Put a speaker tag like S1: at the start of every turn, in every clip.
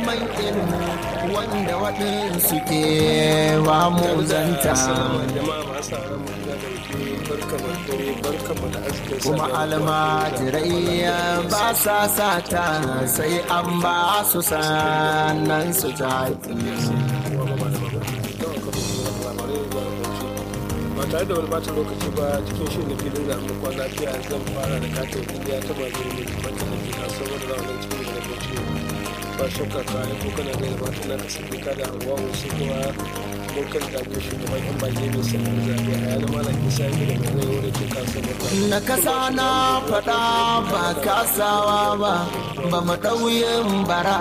S1: neman ilimi wanda waɗansu ke wa mu zanta kuma almajirai ba sa sata sai an ba su sannan su tafi
S2: ba tare da wani bata lokaci ba cikin shirin da filin zaɓen kwan lafiya zan fara da katin indiya ta majiyar mai kimanta da ke kasuwar da ranar cikin da bauchi ba shakka ka aiko kana da mata na ka sabi ka da hawa wasu kuma abokan da biyu shugaban yan bage mai sanin zaɓe a yana malam isa yi da mai zai da ke kasuwar
S1: na kasa na faɗa ba kasawa ba ba mu ɗauyin bara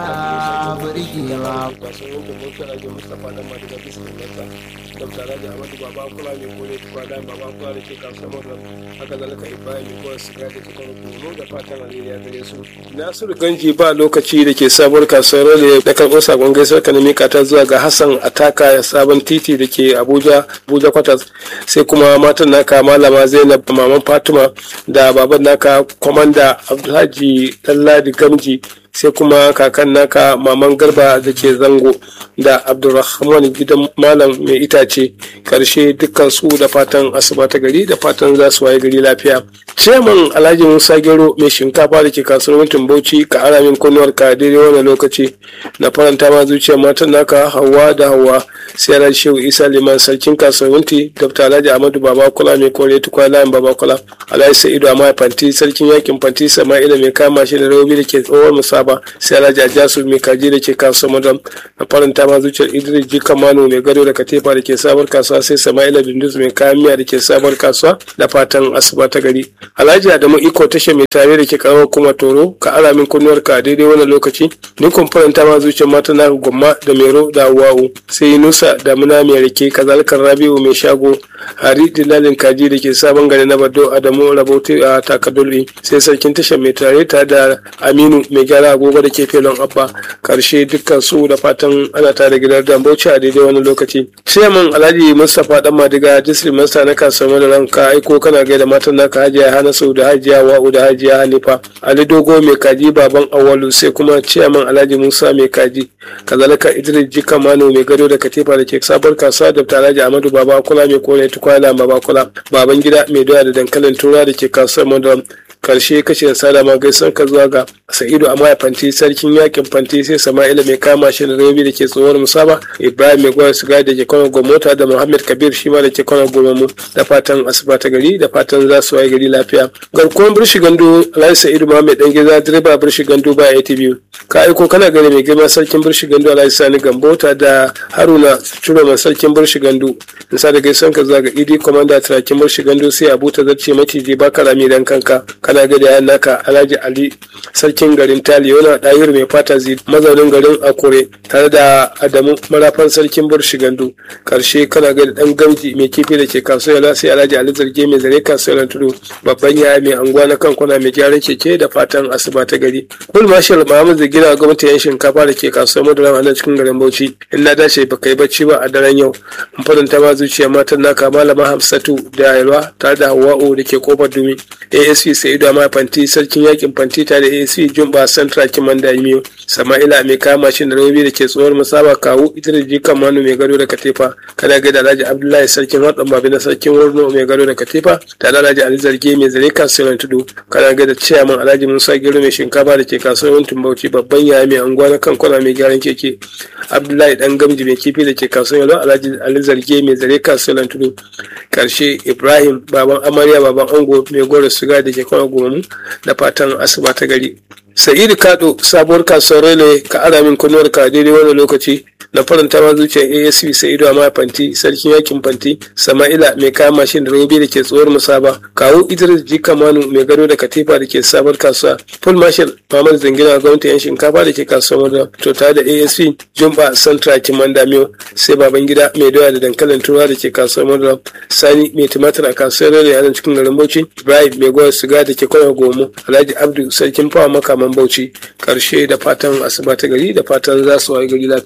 S1: birgewa
S2: kasuwar yanke bauchi rage mustapha dan madiga bisa mata dr alhaji ahmadu baba kula mai kore tukwa da baba kula da ke kasuwar haka zalika ibrahim mai kore siga da ke kano kono da fatan alheri ya gare su nasiru ganji ba lokaci da ke sabuwar kasuwar da da karɓo sakon gaisuwar ka na mika ta zuwa ga hassan ataka sabon titi da ke abuja abuja kwatas sai kuma matan naka malama zainab maman fatima da baban naka kwamanda abdulhaji ɗanladi gamji sai kuma kakan naka maman garba da ke zango da abdulrahman gidan malam mai itace karshe dukkan su da fatan asuba ta gari da fatan za su waye gari lafiya ciyaman alhaji musa gero mai shinkafa da ke kasuwar mutum bauchi ka ara min kunnuwar ka daidai wannan lokaci na faranta ma zuciyar matan naka hawa da hawa sai alhaji shehu isa liman sarkin kasuwar wunti dr alhaji ahmadu baba kula mai kore tukwa layin baba kula alhaji sa'idu amma fanti sarkin yakin fanti sama'ila mai kama shi da rawobi da ke tsohon musaba sai alhaji ajasu mai kaji da ke kasuwar madam na faranta ma zuciyar idris jika mano mai gado da katefa da ke sabar kasuwa sai sama'ila bindus mai kayan miya da ke sabar kasuwa da fatan asuba ta gari alhaji adamu iko tasha mai tare da ke karamar kuma toro ka ara min kunnuwar ka daidai wannan lokaci ni kun faranta ma zuciyar mata na gwamma da mero da wa'u sai nusa da muna mai rake kazalkar rabiu mai shago hari dilalin kaji da ke sabon gari na bado adamu rabauti a takadulli sai sarkin tashar mai tare ta da aminu mai gyara agogo da ke felon abba karshe dukkan su da fatan ana tare gidan da bauchi a daidai wani lokaci chairman alhaji mustapha dan madiga district master na kasuwar da ranka aiko kana gaida matan naka hajiya hanasu da hajiya wa'u da hajiya hanifa ali dogo mai kaji baban awalu sai kuma chairman alhaji musa mai kaji kazalika idris jika mano mai gado da katifa da ke sabar kasuwa da alhaji amadu baba kula mai kone tukwana baba kula baban gida mai doya da dankalin tura da ke kasuwar madaram karshe kashe sada ma gaisan ka zuwa ga sa'idu amma fanti sarkin yakin fanti sai sama'ila mai kama shi da rabi da ke tsohuwar musaba ibrahim mai gwada siga da ke kwana gwamnati da muhammad kabir shi ma da ke kwana gomamu da fatan asuba ta gari da fatan za su waye gari lafiya garkuwan birshi gandu alhaji sa'idu muhammad dan gida direba birshi gandu ba atv ka aiko kana gari mai girma sarkin birshi gandu alhaji sani gambota da haruna ciro mai sarkin birshi gandu in sa da gaisan ka zuwa ga idi komanda turakin birshi gandu sai abu ta zarce maciji ba karami dan kanka kana ga da naka alhaji ali sarkin garin taliyona ɗayir mai fata zi mazaunin garin akure tare da adamu marafan sarkin burshi gandu karshe kana ga dan gamji mai kifi da ke kasuwa sai alhaji ali zarge mai zare kasuwar tudu babban yaya mai anguwa na kankuna mai gyaran keke da fatan asuba ta gari kul marshal muhammad zagina gwamnati yan shinkafa da ke kasuwar madara a nan cikin garin bauchi in na dace ba kai bacci ba a daren yau in faranta ma zuciya matan naka malama hamsatu da yalwa tare da hawa'u da ke kofar dumi asp sai da ma fanti sarkin yakin fanti tare da asp jumba central kimanda imiyo sama'ila mai kama shi da rabi da ke tsohuwar musaba kawu ita da jikan manu mai gado da katifa kana ga da alhaji abdullahi sarkin haɗin babi na sarkin wurno mai gado da katifa da alhaji ali zarge mai zare kasuwar tudu kana ga da ciyaman alhaji musa gero mai shinkafa da ke kasuwar tumbauci babban yaya mai anguwa na kankuna mai gyaran keke abdullahi dan gamji mai kifi da ke kasuwar yalo alhaji ali zarge mai zare kasuwar tudu karshe ibrahim baban amarya baban ango mai goro siga da ke kwana goma da fatan asuba ta gari sa'idu kado sabuwar kasuwar rele ka ara min kunuwar ka daidai wani lokaci na faranta ma zuciyar asp sa'idu amma fanti sarkin yakin fanti sama'ila mai kayan mashin da robi da ke tsohuwar musaba kawo idris jika manu mai gado da katifa da ke sabuwar kasuwa full marshal muhammad zangina gwamnati yan shinkafa da ke kasuwar da to tare da asp jumba santra kimanda miyo sai baban gida mai doya da dankalin turawa da ke kasuwar madara sani mai tumatir a kasuwar rele a cikin garin bauchi ibrahim mai gwada siga da ke kwana gomo alhaji abdu sarkin fawa makaman bauchi karshe da fatan asuba ta gari da fatan za su wayi gari lafiya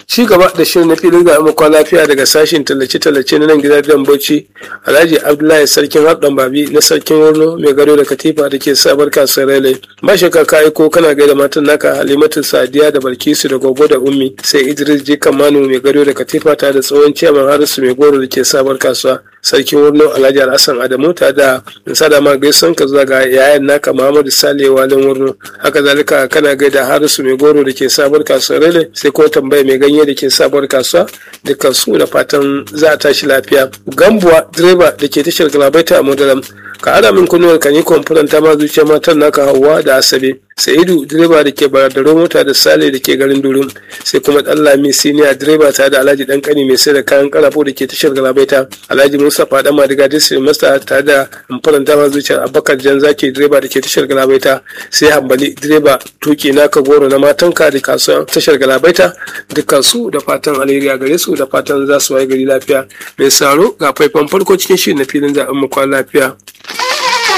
S2: ci gaba da shirin na filin ga amakwa lafiya daga sashen tallace-tallace na nan gida biyan bauchi alhaji abdullahi sarkin haɗin babi na sarkin wurno mai gado da katifa da ke sabar kasuwar rele ba shakka ka aiko kana gaida matan naka halimatu sadiya da balkisu da gogo da ummi sai idris jikan manu mai gado da katifa ta da tsohon ciyaman harisu mai goro da ke sabar kasuwa sarkin wurno alhaji alhassan adamu ta da sada ma gaisan ka zuwa ga yayan naka muhammadu sale walin wurno haka zalika kana gaida harisu mai goro da ke sabar kasuwar rele sai ko tambaya mai ganye da ke sabuwar kasuwa dukkan su da fatan za a tashi lafiya gambuwa direba da ke tashar galabaita a madaram ka ara min kunnuwar kan yi kwamfuran ta ma zuciya matan naka hawa da asabe sa'idu direba da ke baradaro mota da sale da ke garin durum sai kuma dan lami siniya direba tare da alhaji dan kani mai sai da kayan karafo da ke tashar galabaita alhaji mustapha dan madiga district master tare da kwamfuran ta ma zuciyar abubakar jan zaki direba da ke tashar galabaita sai hambali direba tuki naka goro na matanka da kasuwan tashar galabaita dukkan su da fatan alheri a gare su da fatan za su waye gari lafiya mai saro ga faifan farko cikin shirin na filin zaɓen makon lafiya.